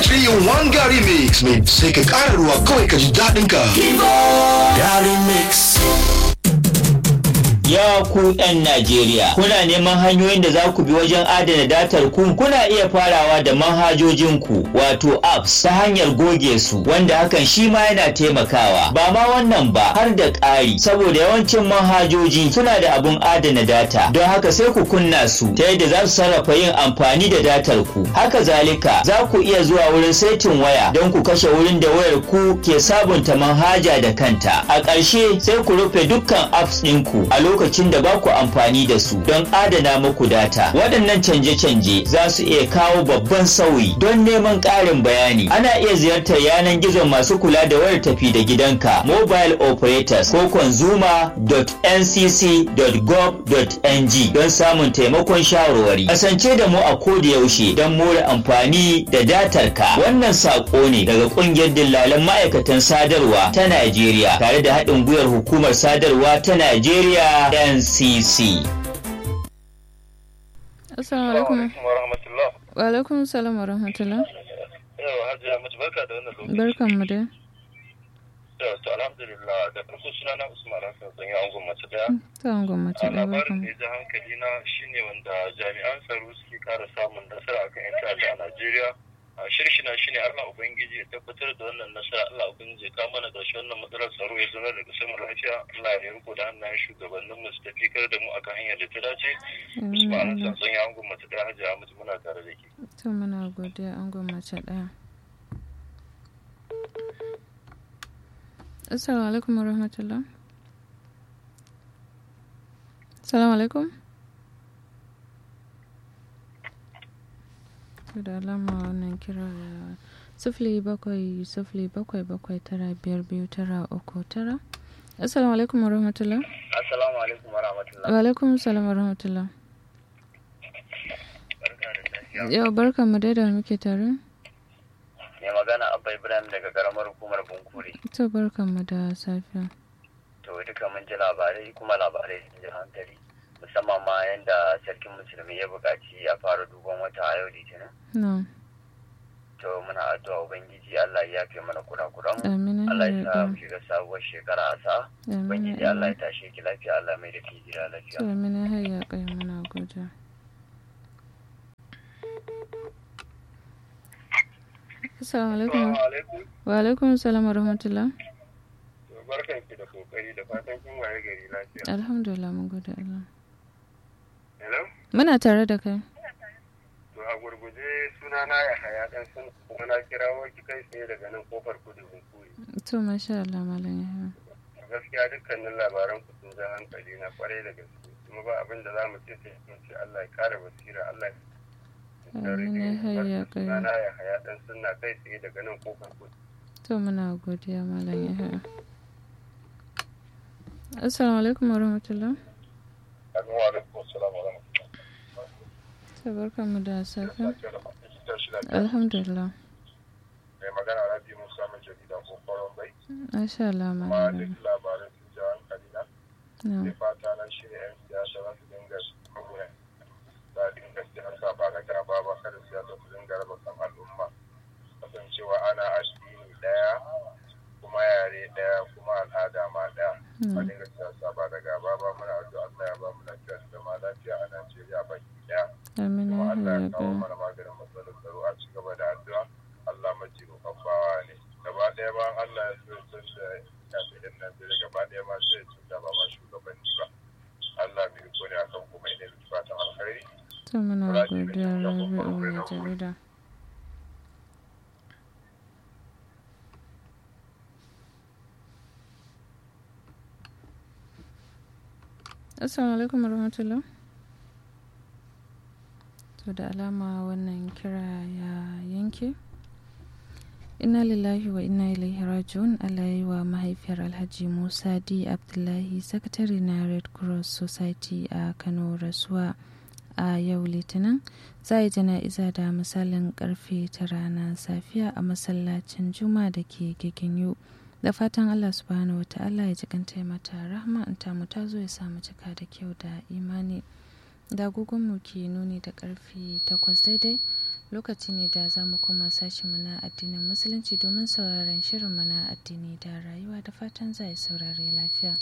3 in 1 Gary Mix mai sai ka ƙara ruwa kawai ka ji daɗin ka. Gary Mix. Ya ku 'yan Najeriya, kuna neman hanyoyin da za ku bi wajen adana datar ku kuna iya farawa da manhajojin ku wato apps ta hanyar goge su wanda hakan shi ma yana taimakawa. Ba ma wannan ba har da ƙari saboda yawancin manhajoji suna da abun adana data don haka sai ku kunna su ta yadda za su sarrafa yin amfani da datar ku. Haka zalika za ku iya zuwa wurin saitin waya don ku kashe wurin da wayar ku ke sabunta manhaja da kanta. A ƙarshe sai ku rufe dukkan apps ɗinku a lokacin da ba ku amfani da su don adana muku data. Waɗannan canje-canje za su iya kawo babban sauyi don neman ƙarin bayani. Ana iya ziyartar yanar gizon masu kula da wayar tafi da gidanka mobile operators ko consumer.ncc.gov.ng don samun taimakon shawarwari. Kasance da mu a koda yaushe don more amfani da datar ka. Wannan saƙo ne daga ƙungiyar dillalan ma'aikatan sadarwa ta Najeriya tare da haɗin gwiwar hukumar sadarwa ta Najeriya NCC. Assalamu alaikum. wa rahmatullah. Wa alaikum salam wa rahmatullah. Yau Hajiya mace barka da wannan lokaci. Barkan mu dai. Yau to alhamdulillah da farko suna na Usman Hassan zan yi angon mace daya. Ta angon mace A ɗaya labarin barkan da ya ji hankali na shine wanda jami'an tsaro suke kara samun nasara akan 'yan ta'adda a Najeriya. A shirshina shine Allah Ubangiji ya tabbatar da wannan nasara Allah Ubangiji ya kawo mana ƙarshen wannan matsalar tsaro ya zama daga sama lafiya Allah ya riko da hannayen shugabannin mu su tafi kar da mu akan hanyar da ta dace. Usman Hassan zan yi angon mace daya Hajiya mace muna tare da ke. To muna godiya angon mace ɗaya. Assalamu alaikum wa rahmatullah. Assalamu alaikum. To da alama wannan kira da sifili bakwai sifili bakwai bakwai tara biyar biyu tara uku tara. Assalamu alaikum wa rahmatullah. Assalamu alaikum wa rahmatullah. Wa alaikum salam wa rahmatullah. Barka da safiya. Yau barkan mu dai da muke tare. mai magana abba ibrahim daga karamar hukumar bunkure To barkan mu da safiya. to duka mun ji labarai kuma labarai sun ji hankali musamman ma yadda sarkin musulmi ya buƙaci a fara duban wata a yau litinin No. to muna addu'a ubangiji allah ya yafe mana kurakuran mu Amin. allah ya sa ya mu shiga sabuwar shekara a sa Amin. ubangiji allah ya tashe ki lafiya allah mai da ki gida lafiya To amin ya hayya kai muna godiya. Assalamu alaikum. alaikum Wa alaikum salam wa rahmatullah. to barkan ki da kokari da fatan kin waye gari lafiya Alhamdulillah mun gode Allah. hello Muna tare da kai. to a gurguje suna na ya haya dan sun kuma na kirawo ki kai tsaye daga nan kofar kudu bunkure To masha Allah malam ya gaskiya dukkanin labaran ku sun ja hankali na kwarai da gaske kuma ba abin da za mu ce sai mun ce Allah ya kare basira Allah ya Amin ya hayya kai. Sana ya haya dan sunna kai tsaye daga nan kofar kudu To muna godiya malam ya hayya. Assalamu alaikum wa rahmatullah. Assalamu alaikum assalamu alaikum To barkan mu da safiya. Alhamdulillah. mai magana Rabi Musa mai jarida ko kwaron bai Masha Allah kuma malam. duk labaran sun ja hankali na No. sai fata na shi ne 'yan siyasa za su dinga kuma za a dinga siyasa ba ga gaba ba kada siyasa su dinga raba kan al'umma kasancewa ana addini daya kuma yare daya kuma al'ada ma daya a dinga siyasa ba da gaba ba muna addu'a Allah ya ba mu lafiya da zama lafiya a Najeriya baki daya Amin ya kuma Allah hayya ya kawo kai. mana maganin matsalar tsaro a ci gaba da addu'a Allah maji bawa ne gaba ɗaya ba Allah ya so ya san da kafin yan Najeriya gaba ɗaya ma sai ya cuta ba ma shugabanni ba Allah mai riko ne akan kuma ina da fatan alkhairi To muna godiya Rabi'u mai jarida. Assalamu alaikum warahmatullah. To da alama wannan kira ya yanke. Inna lillahi wa inna ilaihi raji'un Allah ya yi wa mahaifiyar Alhaji Musa D. Abdullahi sakatare na Red Cross Society a Kano rasuwa a yau Litinin. Za a yi jana'iza da misalin karfe tara na safiya a masallacin Juma da ke Giginyu. Da fatan Allah subhanahu wa ta'ala ya ji kanta mata rahma in ta mu ta zo ya samu cika da kyau da imani. Da agogonmu ke nuni da karfe takwas daidai lokaci ne da za mu koma sashen na addinin musulunci domin sauraron shirin na addini da rayuwa da fatan za a saurare lafiya.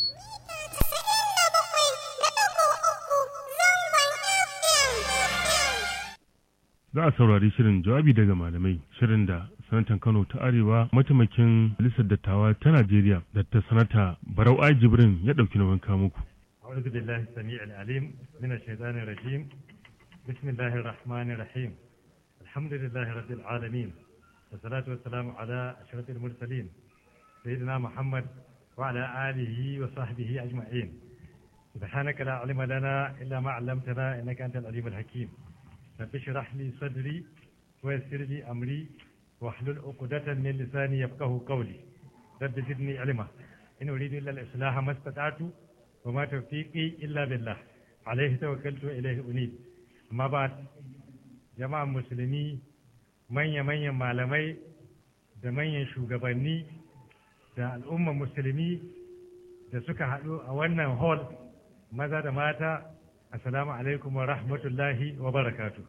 za a saurari shirin jawabi daga malamai shirin da sanatan kano ta arewa mataimakin majalisar dattawa ta najeriya da ta sanata barau ai jibrin ya ɗauki nauyin kamuku أعوذ بالله السميع العليم من الشيطان الرجيم بسم الله الرحمن الرحيم الحمد لله رب العالمين والصلاة والسلام على أشرف المرسلين سيدنا محمد وعلى آله وصحبه أجمعين سبحانك لا علم لنا إلا ما علمتنا إنك أنت العليم الحكيم رب اشرح لي صدري ويسر لي أمري واحلل عقدة من لساني يفقه قولي رب زدني علما إن أريد إلا الإصلاح ما استطعت وما توفيقي إلا بالله عليه توكلت وإليه أنيب أما بعد جماعة مسلمي manya manyan malamai da manyan shugabanni da al'umman musulmi da suka haɗu a wannan hall maza da mata assalamu alaikum wa rahmatullahi wa barakatu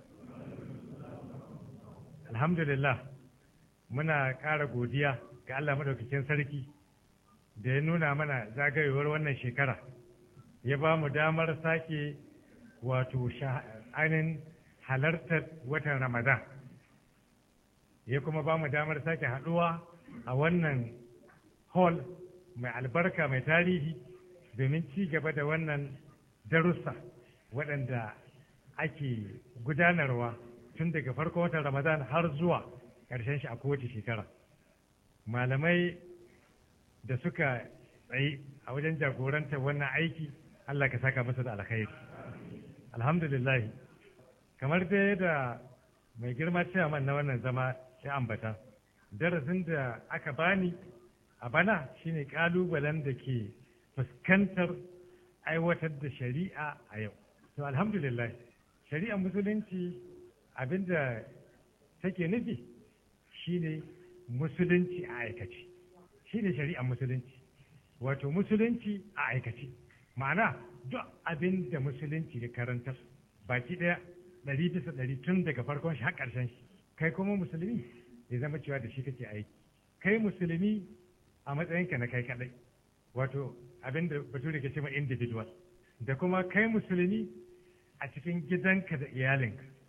alhamdulillah muna ƙara godiya ga Allah madaukakin sarki da ya nuna mana zagayowar wannan shekara ya ba mu damar sake wato ainihin halartar watan ramadan ya kuma ba mu damar sake haɗuwa a wannan hall mai albarka mai tarihi domin ci gaba da wannan darussa waɗanda ake gudanarwa tun daga farkon watan ramadan har zuwa ƙarshen shi a kowace shekara malamai da suka tsayi a wajen jagorantar wannan aiki Allah ka saka masa da alkhairi alhamdulillah kamar dai da mai girma man na wannan zama ya ambata darasin da aka bani a bana shine kalubalen da ke fuskantar aiwatar da shari'a a yau to alhamdulillah shari'ar musulunci abinda take nufi shine musulunci a aikace shine shari'ar musulunci wato musulunci a aikace ma'ana duk abin da musulunci da karantar baki ɗaya ɗari bisa ɗari tun daga farkon shi har ƙarshen shi kai kuma musulmi ya zama cewa da shi kake aiki kai musulmi a matsayinka na kai kaɗai wato abin da bature ke cewa individual da kuma kai musulmi a cikin gidanka da iyalinka